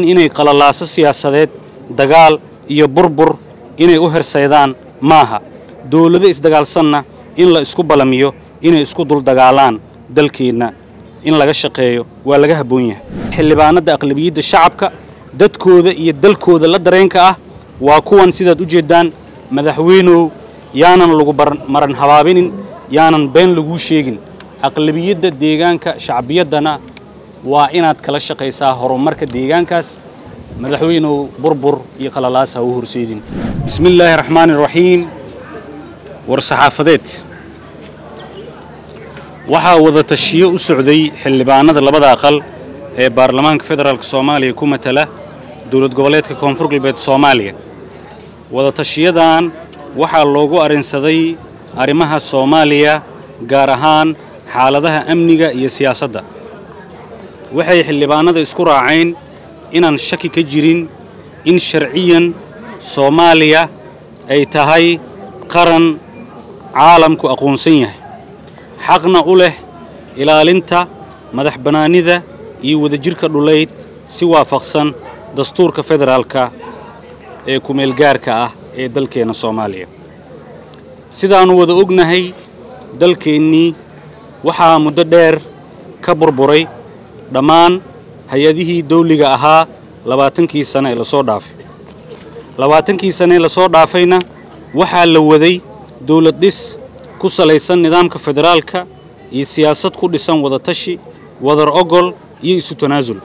inay qalalaaso siyaasadeed dagaal iyo burbur inay u hersaydaan maaha dowlado isdagaalsanna in la isku balamiyo inay isku duldagaalaan dalkeenna in laga shaqeeyo waa laga habboon yahay xildhibaanada aqlabiyadda shacabka dadkooda iyo dalkooda la dareenka ah waa kuwan sidaad u jeeddaan madaxweynow yaanan lagu maran habaabinin yaanan been laguu sheegin aqlabiyadda deegaanka shacbiyaddana waa inaad kala shaqaysaa horumarka deegaankaas madaxweynow burbur iyo qalalaas ha u horseedin bismi illaahi raxmaani raxiim war saxaafadeed waxaa wada tashiyo u socday xildhibaanada labada aqal ee baarlamaanka federaalk soomaaliya ku matala dowlad goboleedka koonfur galbeed soomaaliya wada tashiyadan waxaa loogu arrinsaday arrimaha soomaaliya gaar ahaan xaaladaha amniga iyo siyaasadda waxay xildhibaanada isku raaceen inaan shaki ka jirin in sharciyan soomaaliya ay tahay qaran caalamku aqoonsan yahay xaqna u leh ilaalinta madax bannaanida iyo wadajirka dhulayd si waafaqsan dastuurka federaalka ee kumeelgaarka ah ee dalkeenna soomaaliya sidaannu wada ognahay dalkeennii waxaa muddo dheer ka burburay dhammaan hay-adihii dawliga ahaa labaatankii sane ee lasoo dhaafay labaatankii sane ee lasoo dhaafayna waxaa la waday dawlad dhis ku salaysan nidaamka federaalka iyo siyaasad ku dhisan wadatashi wadar ogol iyo isu tanaasul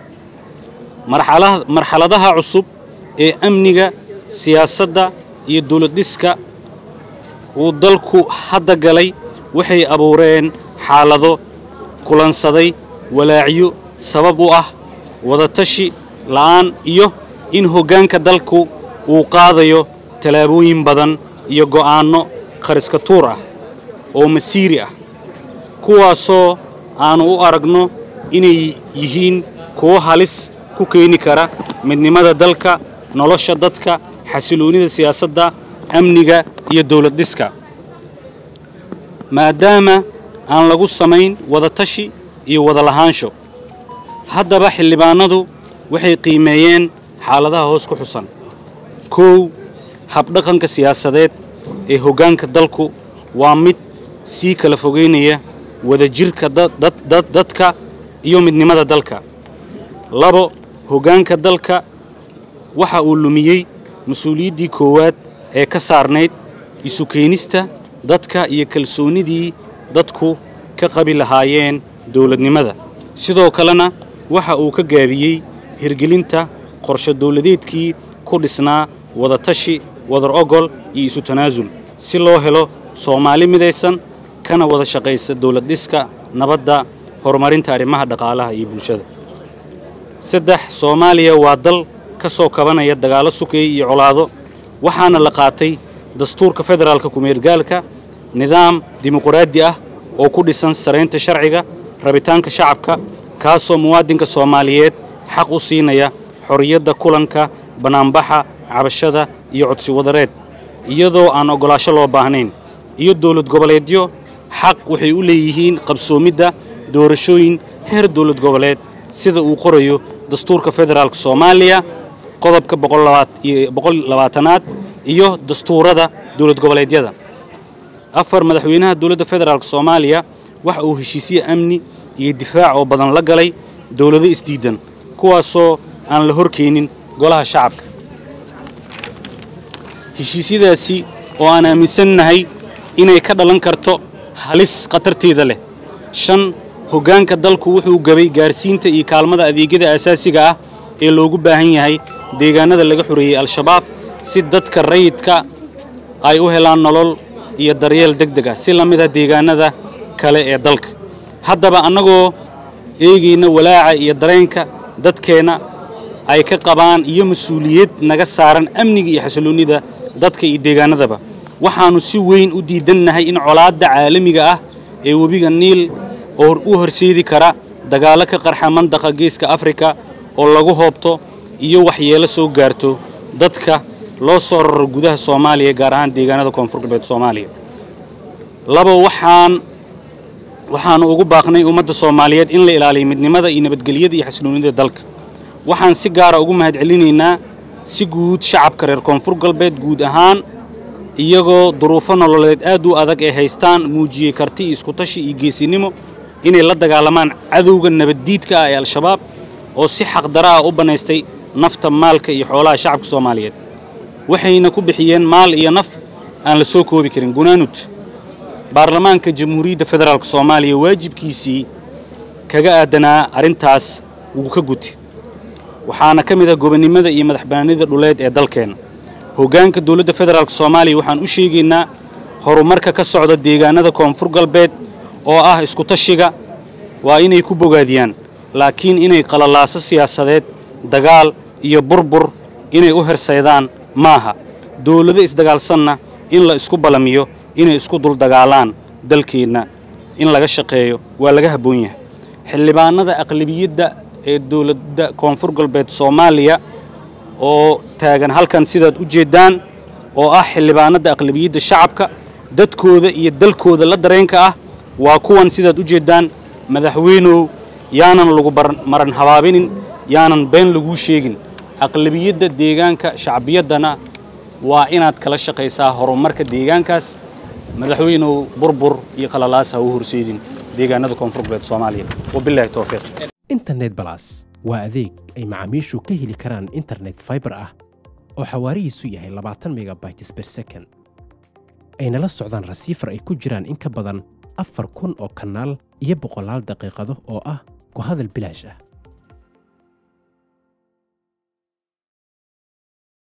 marxaladaha cusub ee amniga siyaasadda iyo dawlad dhiska uu dalku hadda galay waxay abuureen xaalado kulansaday walaacyo sabab u ah wadatashi la'aan iyo in hoggaanka dalku uu qaadayo tallaabooyin badan iyo go'aanno qariska tuur ah oo masiiri ah kuwaasoo aannu u aragno inay yihiin kuwo halis ku keeni kara midnimada dalka nolosha dadka xasiloonnida siyaasadda amniga iyo dawlad dhiska maadaama aan lagu samayn wadatashi iyo wada lahaansho haddaba xildhibaanadu waxay qiimeeyeen xaaladaha hoos ku xusan kow habdhaqanka siyaasadeed ee hoggaanka dalku waa mid sii kala fogeynaya wadajirka dadka iyo midnimada dalka labo hoggaanka dalka waxa uu lumiyey mas-uuliyaddii koowaad ee ka saarnayd isu keenista dadka iyo kalsoonnidii dadku ka qabi lahaayeen dawladnimada sidoo kalena waxa uu ka gaabiyey hirgelinta qorshe dawladeedkii ku dhisnaa wadatashi wadar ogol iyo isu tanaasul si loo helo soomaali midaysan kana wada shaqaysa dawlad dhiska nabadda horumarinta arrimaha dhaqaalaha iyo bulshada saddex soomaaliya waa dal ka soo kabanaya dagaallo sukeey iyo colaado waxaana la qaatay dastuurka federaalka kumeelgaalka nidaam dimuquraadi ah oo ku dhisan saraynta sharciga rabitaanka shacabka kaasoo muwaadinka soomaaliyeed xaq u siinaya xorriyadda kulanka bannaanbaxa cabashada iyo codsi wadareed iyadoo aan oggolaasho loo baahnayn iyo dowlad goboleedyo xaq waxay u leeyihiin qabsoomidda doorashooyin heer dowlad goboleed sida uu qorayo dastuurka federaalka soomaaliya qodobka boqollabaatanaad iyo dastuurada dowlad goboleedyada afar madaxweynaha dowladda federaalk soomaaliya waxa uu heshiisye amni iyo difaac oo badan la galay dowlado isdiidan kuwaasoo aan la horkeenin golaha shacabka heshiisyadaasi oo aan aaminsannahay inay ka dhalan karto halis khatarteeda leh shan hoggaanka dalku wuxuu gabay gaarsiinta iyo kaalmada adeegyada aasaasiga ah ee loogu baahan yahay deegaanada laga xoreeyey al-shabaab si dadka rayidka ay u helaan nolol iyo daryeel deg deg ah si la mid ah deegaanada kale ee dalka haddaba annagoo eegayna walaaca iyo dareenka dadkeenna ay ka qabaan iyo mas-uuliyad naga saaran amniga iyo xasiloonnida dadka iyo deegaanadaba waxaannu si weyn u diidannahay in colaadda caalamiga ah ee webiga niil oo u horseedi kara dagaallo ka qarxa mandaqa geeska afrika oo lagu hoobto iyo waxyeelo soo gaarto dadka loo soo raro gudaha soomaaliya gaar ahaan deegaanada koonfur galbeed soomaaliya labo waxaan waxaannu ugu baaqnay ummadda soomaaliyeed in la ilaaliyo midnimada iyo nabadgelyada iyo xasiloonida dalka waxaan si gaara ugu mahadcelinaynaa si guud shacabka reer koonfur galbeed guud ahaan iyagoo duruufo nololeed aad u adag ee haystaan muujiyey karti iyo iskutashi iyo geesinimo inay la dagaalamaan cadowga nabaddiidka ah ee al-shabaab oo si xaqdara ah u bannaystay nafta maalka iyo xoolaha shacabka soomaaliyeed waxayna ku bixiyeen maal iyo naf aan la soo koobi karin gunaanud baarlamaanka jamhuuriyadda federaalk soomaaliya waajibkiisii kaga aadanaa arrintaas wuu ka guti waxaana ka mid ah gobonnimada iyo madaxbannaanida dhuleed ee dalkeenna hoggaanka dowladda federaalk soomaaliya waxaan u sheegaynaa horumarka ka socda deegaanada koonfur galbeed oo ah iskutashiga waa inay ku bogaadiyaan laakiin inay qalalaaso siyaasadeed dagaal iyo burbur inay u hersaydaan maaha dowlado isdagaalsanna in la isku ballamiyo inay isku duldagaalaan dalkeenna in laga shaqeeyo waa laga habboon yahay xildhibaanada aqlabiyadda ee dowladda koonfur galbeed soomaaliya oo taagan halkan sidaad u jeeddaan oo ah xildhibaanada aqlabiyadda shacabka dadkooda iyo dalkooda la dareenka ah waa kuwan sidaad u jeeddaan madaxweynow yaanan lagu maran habaabinin yaanan been laguu sheegin aqlabiyadda deegaanka shacbiyaddana waa inaad kala shaqaysaa horumarka deegaankaas madaxweynow burbur iyo qalalaas ha u horseedin deegaanada koonfur galbeed soomaaliya wabilaahi towfiiq internet balas waa adeeg ay macaamiishu ka heli karaan internet faibar ah oo xawaarihiisu yahay labaatan megabytes ber second ayna la socdaan rasiifar ay ku jiraan in ka badan afar kun oo kanaal iyo boqolaal daqiiqado oo ah ku hadal bilaash ah